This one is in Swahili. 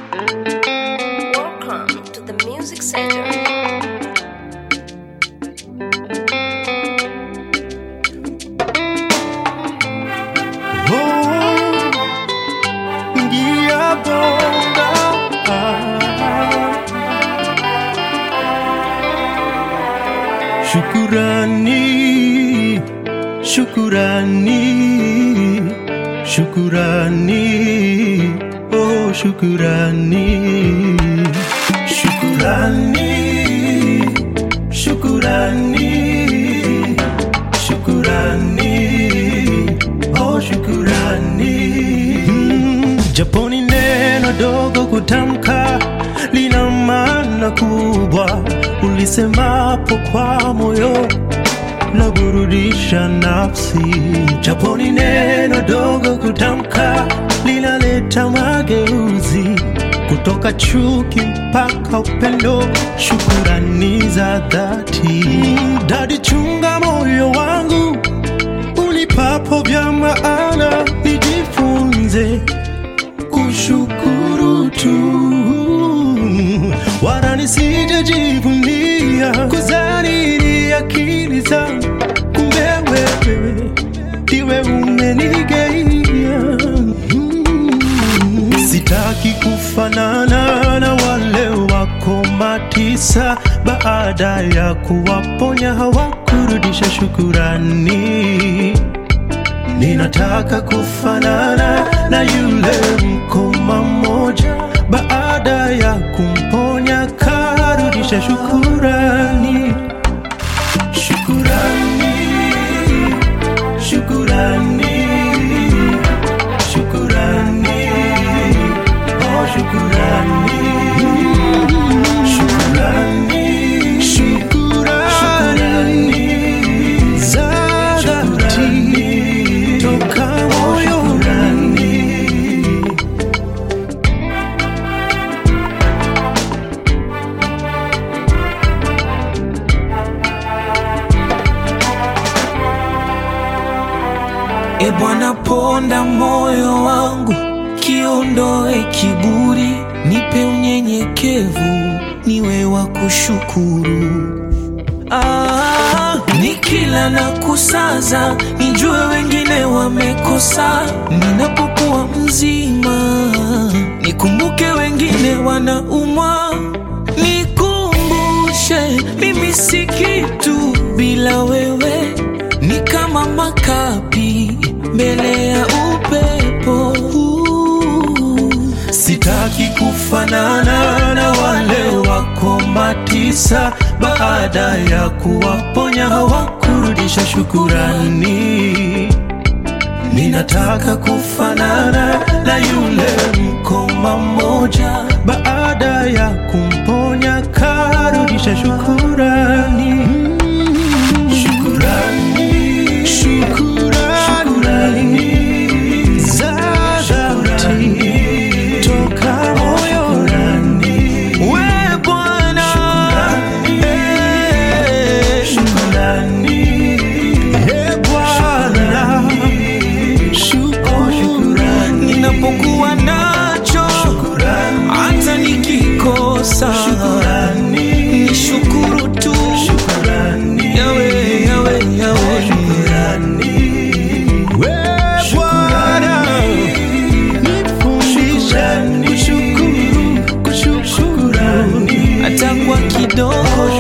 Welcome to the Music Center. Ngia bonga Shukurani Shukurani Shukurani Oh shukurani Shukurani Shukurani Shukurani Oh shukurani mm, Japoni neno dogo kutamka lina maana kubwa, ulisemapo kwa moyo la burudisha nafsi. Japoni neno dogo kutamka linaleta mageuzi kutoka chuki mpaka upendo, shukurani za dhati. Dadi, chunga moyo wangu unipapo vya maana, nijifunze kushukuru tu, wala nisijajivunia kuzani akili zangu, kumbe wewe ndiwe umenigeia. Mm. Sitaki kufanana na wale wako matisa, baada ya kuwaponya hawakurudisha shukurani. Ninataka kufanana na yule mkoma mmoja, baada ya kumponya karudisha shukurani. Shukurani, shukurani, shukurani, oh shukurani, shukurani, shukurani za dhati toka moyoni. E Bwana, ponda moyo wangu, kiondoe kiburi, nipe unyenyekevu, niwe wa kushukuru. Ah, nikila na kusaza, nijue wengine wamekosa. Ninapokuwa mzima, nikumbuke wengine wanaumwa. Nikumbushe mimi si kitu bila wewe, ni kama makapi mbele ya upepo. Sitaki kufanana na wale wako matisa, baada ya kuwaponya hawakurudisha shukurani. Ninataka kufanana na yule mkoma mmoja, baada ya kumponya karudisha shukurani. Shukurani, shukurani za dhati toka moyoni. We Bwana, eh, Shukurani, eh Bwana, shukurani, ninapokuwa nacho hata nikikosa shukurani, ni shukuru tu shukurani, yawe yawe yawe shukurani. We Bwana, nifundishe kushukuru, kushukuru, hata kwa kidogo